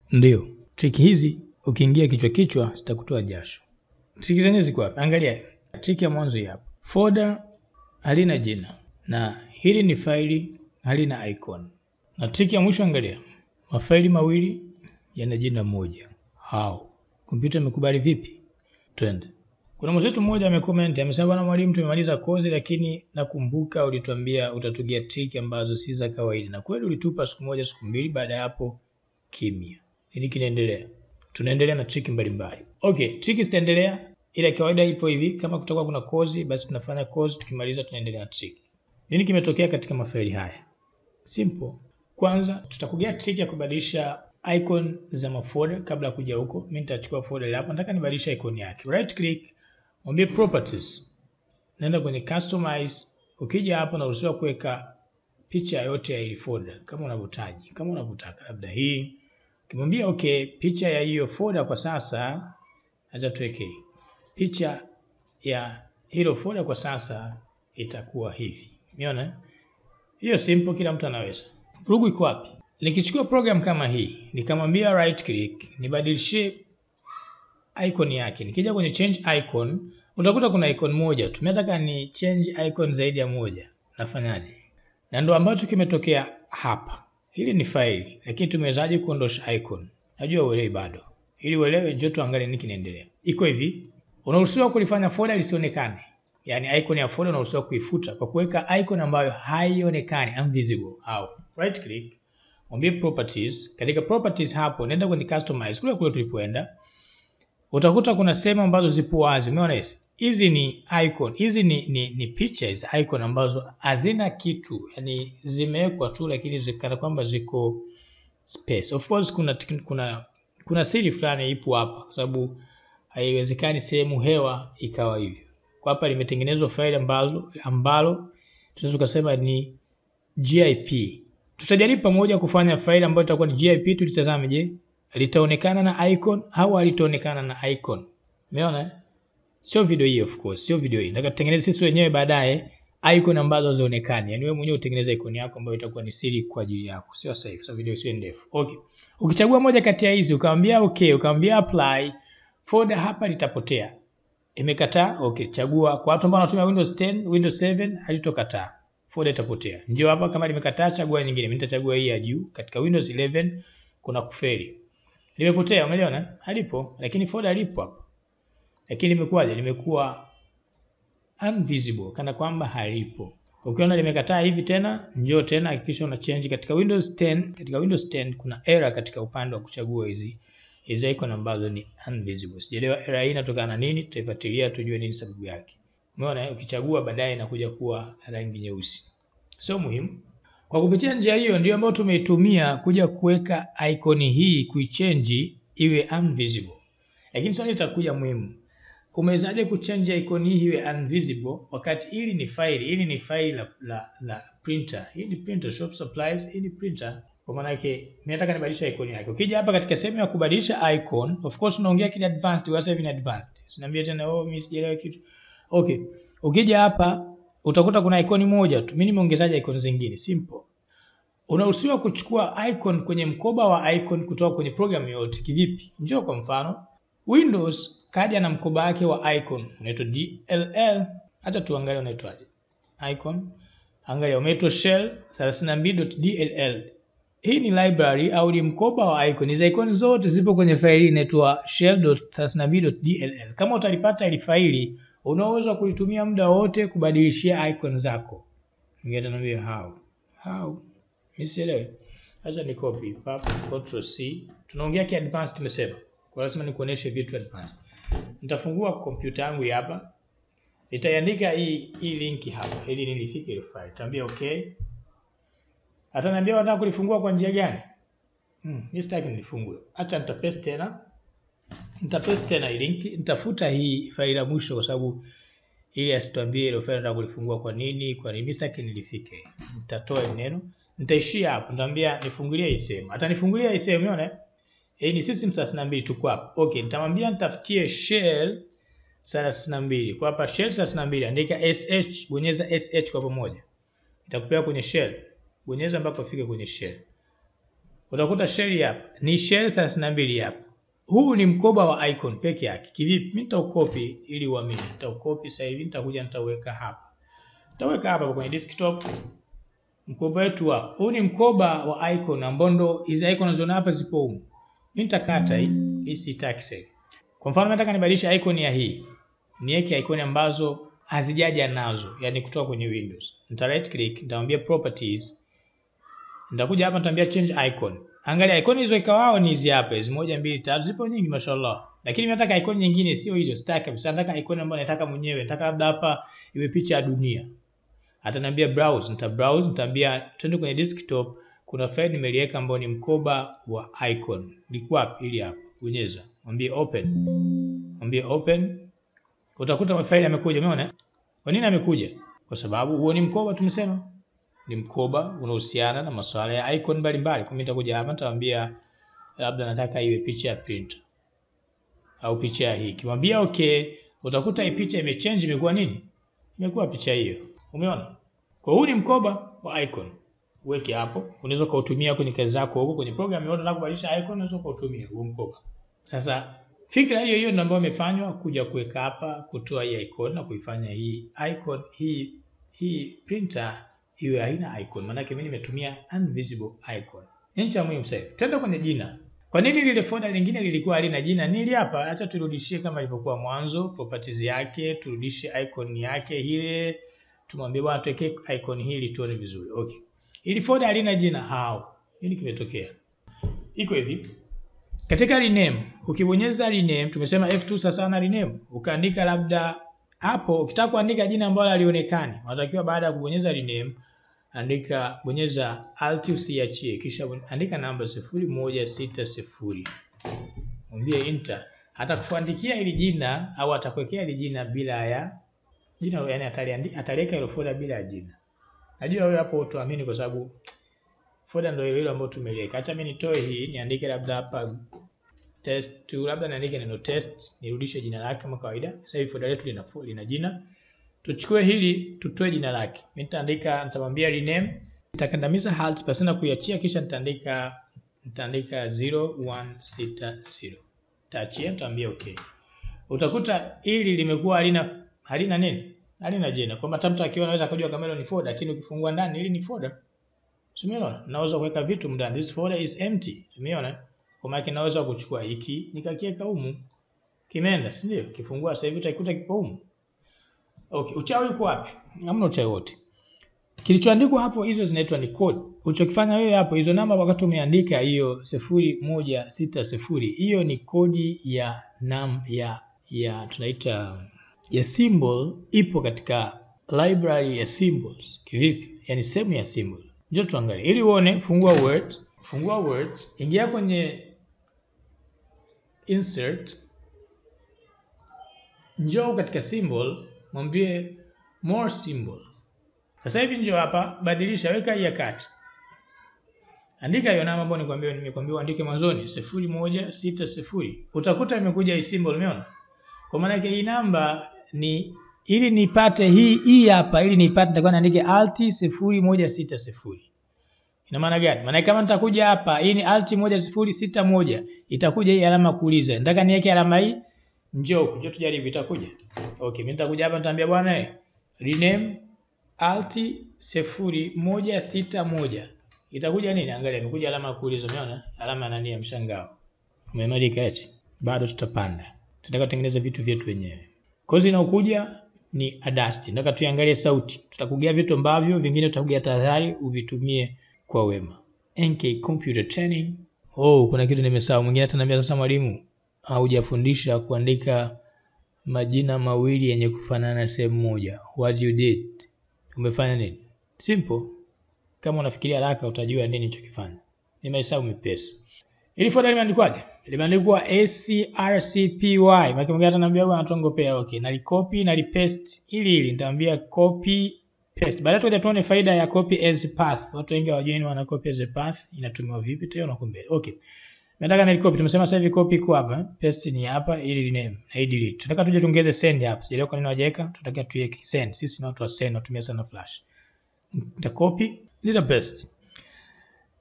Ndio, triki hizi ukiingia kichwa kichwa zitakutoa jasho. Triki zenyewe ziko hapa, angalia. Triki ya mwanzo hii hapa, folder halina jina na hili ni faili halina icon, na triki ya mwisho, angalia, mafaili mawili yana jina moja. How? Kompyuta imekubali vipi? Twende. Kuna mwenzetu mmoja amecomment amesema, bwana mwalimu, tumemaliza kozi, lakini nakumbuka ulituambia utatugia triki ambazo si za kawaida, na kweli ulitupa siku moja siku mbili, baada ya hapo kimya. Nini kinaendelea? Tunaendelea na triki mbalimbali. Okay, triki zitaendelea, ila kawaida ipo hivi, kama kutakuwa kuna kozi, basi tunafanya kozi, tukimaliza tunaendelea na triki. Nini kimetokea katika mafaili haya? Simple. Kwanza tutakugia triki ya kubadilisha icon za mafolder. Kabla ya kuja huko, mimi nitachukua folder hapa, nataka nibadilishe icon yake. Right click, mwambie properties, naenda kwenye customize. Ukija hapa, unaruhusiwa kuweka picha yote ya ile folder kama unavyotaji, kama unavyotaka, labda hii. Ukimwambia okay, picha ya hiyo folder kwa sasa, acha tuweke picha ya hilo folder kwa sasa itakuwa hivi. Umeona hiyo simple, kila mtu anaweza. Vurugu iko wapi? Nikichukua program kama hii nikamwambia right click nibadilishie icon yake, nikija kwenye change icon utakuta kuna icon moja tu. Nataka ni change icon zaidi ya moja, nafanyaje? Na ndo ambacho kimetokea hapa. Hili ni faili, lakini tumewezaje kuondosha icon? Najua uelewi bado. Ili uelewe, njoo tuangalie nini kinaendelea. Iko hivi, unaruhusiwa kulifanya folder lisionekane, yaani icon ya folder unaruhusiwa kuifuta kwa kuweka icon ambayo haionekani, invisible. Au right click mwambie properties. Katika properties hapo nenda kwenye customize, kule kule tulipoenda, utakuta kuna sehemu ambazo zipo wazi. Umeona hizi hizi ni icon, hizi ni, ni, ni pictures icon ambazo hazina kitu, yani zimewekwa tu, lakini zikana kwamba ziko space. Of course kuna kuna kuna siri fulani ipo hapa, kwa sababu haiwezekani sehemu hewa ikawa hivyo. Kwa hapa limetengenezwa faili ambazo ambalo tunaweza kusema ni GIP tutajaribu pamoja kufanya faili ambayo itakuwa ni GIP. Tulitazame, je, litaonekana na icon au halitaonekana na icon? Umeona, sio video hii, of course, sio video hii. Nataka tutengeneze sisi wenyewe baadaye icon ambazo hazionekani, yani wewe mwenyewe utengeneze icon yako ambayo itakuwa ni siri kwa ajili yako, sio sasa hivi, sababu video sio ndefu. Okay, ukichagua moja kati ya hizi ukamwambia okay, ukamwambia apply, folder hapa litapotea. Imekataa? Okay, chagua. Kwa watu ambao wanatumia Windows 10, Windows 7 halitokataa folder itapotea. Njoo hapa, kama limekataa chagua nyingine. Mimi nitachagua hii ya juu. Katika Windows 11 kuna kufeli. Limepotea, umeona? Halipo, lakini folder lipo hapa. Lakini limekuwaje? Limekuwa invisible, kana kwamba halipo. Ukiona limekataa hivi tena, njoo tena, hakikisha una change katika Windows 10. Katika Windows 10 kuna error katika upande wa kuchagua hizi hizi icon ambazo ni invisible. Sijaelewa error hii inatokana na nini, tutaifuatilia tujue nini sababu yake. Umeona, ukichagua baadaye inakuja kuwa rangi nyeusi. Sio muhimu. Kwa kupitia njia hiyo ndio ambayo tumeitumia kuja kuweka icon hii kuichange iwe invisible. Lakini swali litakuja muhimu. Umewezaje kuchange icon hii iwe invisible wakati hili ni faili, hili ni faili la, la, la printer. Hii ni printer, shop supplies, hii ni printer. Kwa maana yake nataka nibadilisha icon yake. Ukija hapa katika sehemu ya kubadilisha icon, of course unaongea kile advanced, wasa hivi ni advanced. Usiniambie tena oh, mimi sijaelewa kitu. Okay. Ukija hapa utakuta kuna icon moja tu. Mimi nimeongezaje icon zingine? Simple. Unaruhusiwa kuchukua icon kwenye mkoba wa icon kutoka kwenye program yoyote. Kivipi? Njoo kwa mfano, Windows kaja na mkoba wake wa icon unaitwa DLL. Hata tuangalie unaitwaje. Icon. Angalia umeitwa shell 32.dll. Hii ni library au ni mkoba wa icon. Hizo icon zote zipo kwenye faili inaitwa shell.32.dll. Kama utalipata ile faili unaweza kulitumia muda wote kubadilishia icon zako. Ningetaniambia how. How? Mimi sielewi. Acha ni copy, pap, control C. Tunaongea ki advanced tumesema. Kwa lazima nikuoneshe vitu advanced. Nitafungua kompyuta yangu hapa. Nitaiandika hii hii link hapa ili nilifike ile file. Tambia okay. Ataniambia unataka kulifungua kwa njia gani? Hmm, mimi sitaki nilifungue. Acha nitapaste tena. Nitapaste tena hii link, nitafuta hii faili la mwisho kwa sababu ili asituambie ile faili nataka kulifungua kwa nini, kwa nini sitaki nilifike. Nitatoa neno, nitaishia hapo, nitamwambia nifungulie hii sehemu. Atanifungulia hii sehemu, umeona? Eh, ni system 32 tuko hapa. Okay, nitamwambia nitafutie shell 32. Kwa hapa shell 32 andika sh, bonyeza sh kwa pamoja. Itakupeleka kwenye shell. Bonyeza mpaka ufike kwenye shell. utakuta shell hapa ni shell 32 hapa. Huu ni mkoba wa icon peke yake. Kivipi? Mimi nitaukopi ili uamini. Nitaukopi sasa hivi nitakuja nitaweka hapa. Nitaweka hapa kwenye desktop. Mkoba wetu hapa. Huu ni mkoba wa icon ambao ndo hizi icon unazoona hapa zipo humu. Mimi nitakata hii, hii sitaki sasa. Kwa mfano nataka nibadilishe icon ya hii. Niweke icon ambazo hazijaja nazo, yani kutoka kwenye Windows. Nita right click, nitamwambia properties. Nitakuja hapa nitaambia change icon. Angalia icon hizo ikawao ni hizi hapa, hizi moja mbili tatu, zipo nyingi mashallah. Lakini mimi nataka icon nyingine sio hizo, sitaki kabisa. Nataka icon ambayo nataka mwenyewe. Nataka labda hapa iwe picha ya dunia. Ataniambia browse, nita browse, nitaambia twende kwenye desktop. Kuna file nimeliweka ambayo ni mkoba wa icon. Liko wapi? Ili hapa. Bonyeza. Mwambie open. Mwambie open. Utakuta mafaili yamekuja, umeona? Kwa nini amekuja? Kwa sababu huo ni mkoba tumesema. Ni mkoba unahusiana na masuala ya icon mbalimbali. Kwa mimi nitakuja hapa nitawaambia labda nataka iwe picha ya printer au picha ya hii. Kimwambia okay, utakuta hii picha imechange imekuwa nini? Imekuwa picha hiyo. Umeona? Kwa huu ni mkoba wa icon. Uweke hapo. Unaweza kuutumia kwenye kazi zako huko kwenye program yoyote unataka kubadilisha icon unaweza kuutumia huo mkoba. Sasa fikra hiyo hiyo ndio ambayo imefanywa kuja kuweka hapa kutoa hii icon na kuifanya hii icon hii hii printer iwe haina icon. Maana yake mimi nimetumia invisible icon. Ni cha muhimu sasa. Twende kwenye jina. Kwa nini lile folder lingine lilikuwa halina jina? Nili hapa, acha turudishie kama ilivyokuwa mwanzo, properties yake, turudishe icon yake ile, tumwambie bwana tuweke icon hili tuone vizuri. Okay. Ili folder halina jina how? Nini kimetokea? Iko hivi. Katika rename, ukibonyeza rename, tumesema F2 sasa na rename, ukaandika labda hapo, ukitaka kuandika jina ambalo halionekani, unatakiwa baada ya kubonyeza rename andika bonyeza alt usiachie, kisha andika namba sifuri moja sita sifuri mwambie enter. Atakuandikia hili jina au atakuwekea hili jina bila ya jina, yani ataliandika ataliweka ile folder bila ya jina. Najua wewe hapo utaamini kwa sababu folder ndio ile ile ambayo tumeliweka. Acha mimi nitoe hii niandike labda hapa test tu, labda niandike neno test, nirudishe jina lake kama kawaida. Sasa hivi folder letu lina lina jina tuchukue hili tutoe jina lake. Mimi nitaandika nitamwambia rename, nitakandamiza alt pasina kuiachia, kisha nitaandika nitaandika 0160 taachia, nitaambia okay. Utakuta hili limekuwa halina halina nini, halina jina, kwamba hata mtu akiona anaweza kujua kama hilo ni folder, lakini ukifungua ndani hili ni folder. Umeona, naweza kuweka vitu ndani, this folder is empty. Umeona, kwa maana naweza kuchukua hiki nikakiweka humu, kimeenda, si ndio? Kifungua sasa hivi utaikuta kipo humu. Okay, uchawi uko wapi? Hamna uchawi wote. Kilichoandikwa hapo hizo zinaitwa ni code. Ulichokifanya wewe hapo hizo namba wakati umeandika hiyo sifuri moja sita sifuri hiyo ni kodi ya nam ya ya tunaita ya symbol ipo katika library ya symbols. Kivipi? Yaani sehemu ya symbol. Njoo tuangalie. Ili uone, fungua Word, fungua Word, ingia kwenye insert, njoo katika symbol mwambie more symbol. Sasa hivi njoo hapa, badilisha, weka hii ya kati, andika hiyo namba ambayo nikwambia, nimekwambia uandike mwanzoni sifuri moja sita sifuri. Utakuta imekuja hii symbol, umeona? Kwa maana yake hii namba ni ili nipate hii hii hapa, ili nipate nitakuwa naandike alt sifuri moja sita sifuri. Ina maana gani? Maana kama nitakuja hapa, hii ni alt moja sifuri sita moja, itakuja hii alama kuuliza. Nataka niweke alama hii Njoo, njoo tujaribu itakuja. Okay, mimi nitakuja hapa nitaambia bwana eh, rename alt sifuri moja sita moja. Itakuja nini? Angalia, imekuja alama ya kuuliza, umeona? Alama ya nani ya mshangao. Umemarika eti. Bado tutapanda. Tunataka kutengeneza vitu vyetu wenyewe. Kozi inayokuja ni Adasti. Nataka tuangalie sauti. Tutakugea vitu ambavyo vingine tutakugea tahadhari uvitumie kwa wema. NK Computer Training. Oh, kuna kitu nimesahau. Mwingine ataniambia sasa mwalimu, haujafundisha kuandika majina mawili yenye kufanana sehemu moja. What you did? Umefanya nini? Simple. Kama unafikiria haraka utajua nini nilichokifanya. Ni mahesabu mepesi. Ili folder limeandikwaje? Limeandikwa ACRCPY. Maana mwingine ataniambia bwana tuongopea. Okay, nalikopi na lipaste ili ili nitamwambia copy paste. Baadaye tutaja tuone faida ya copy as path. Watu wengi hawajui wana copy as a path inatumiwa vipi tena na kumbe. Okay. Nataka na copy. Tumesema sasa hivi copy iko hapa, paste ni hapa ili rename na hii delete. Tunataka tuje tuongeze send hapa. Sijaelewa kwa nini wajaweka. Tunataka tuweke send. Sisi ni watu wa send, tunatumia sana flash. Nita copy, nita paste.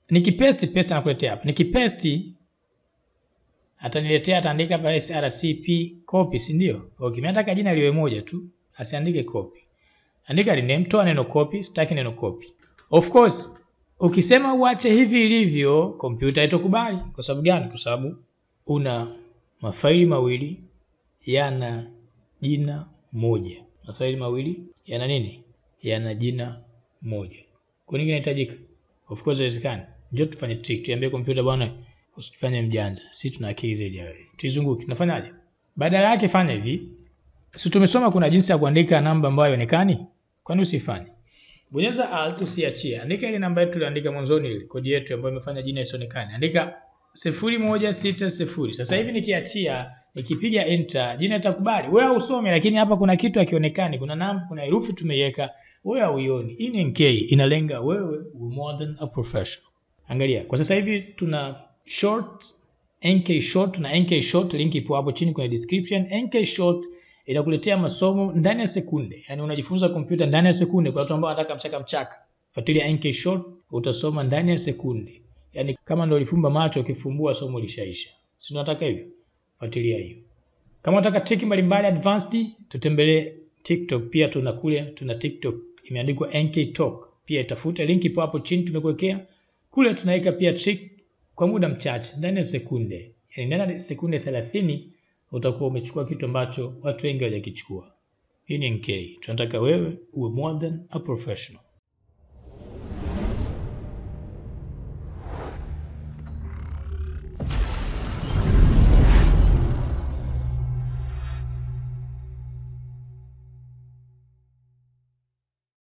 Nikipaste paste anakuletea hapa. Nikipaste ataniletea ataandika hapa SRCP copy, si ndio? Okay, mimi nataka jina liwe moja tu, asiandike copy. Andika rename, toa neno copy, sitaki neno copy. Of course, ukisema uache hivi ilivyo, kompyuta itakubali. Kwa sababu gani? Kwa sababu una mafaili mawili yana jina moja. Mafaili mawili yana nini? Yana jina moja. Kwa nini inahitajika? Of course haiwezekani. Njoo tufanye trick, tuambie kompyuta bwana, usifanye mjanja. Sisi tuna akili zaidi ya wewe. Tuizunguke. Tunafanyaje? Badala yake fanya hivi. Si tumesoma kuna jinsi ya kuandika namba ambayo haionekani? Kwani usifanye? Bonyeza alt usiachie. Andika ile namba yetu tuliandika mwanzoni ile kodi yetu ambayo imefanya jina isionekane. Andika 0160. Sasa hivi nikiachia, nikipiga enter, jina itakubali. Wewe usome lakini hapa kuna kitu hakionekani. Kuna namba, kuna herufi tumeiweka. Wewe hauioni. Hii ni NK inalenga wewe more than a professional. Angalia, kwa sasa hivi tuna short NK short, tuna NK short, link ipo hapo chini kwenye description. NK short itakuletea masomo ndani ya sekunde, yaani unajifunza kompyuta ndani ya sekunde. Kwa watu ambao wanataka mchaka mchaka, fuatilia NK short, utasoma ndani ya sekunde, yaani kama ndio ulifumba macho, ukifumbua somo lishaisha. Si unataka hivyo? Fuatilia hiyo. Kama unataka trick mbalimbali advanced, tutembelee TikTok. Pia tuna kule, tuna TikTok imeandikwa NK Talk, pia itafuta link ipo hapo chini tumekuwekea kule. Tunaweka pia trick kwa muda mchache, ndani ya sekunde, yaani ndani ya sekunde 30 utakuwa umechukua kitu ambacho watu wengi hawajakichukua. Hii ni NK. Tunataka wewe uwe more than a professional.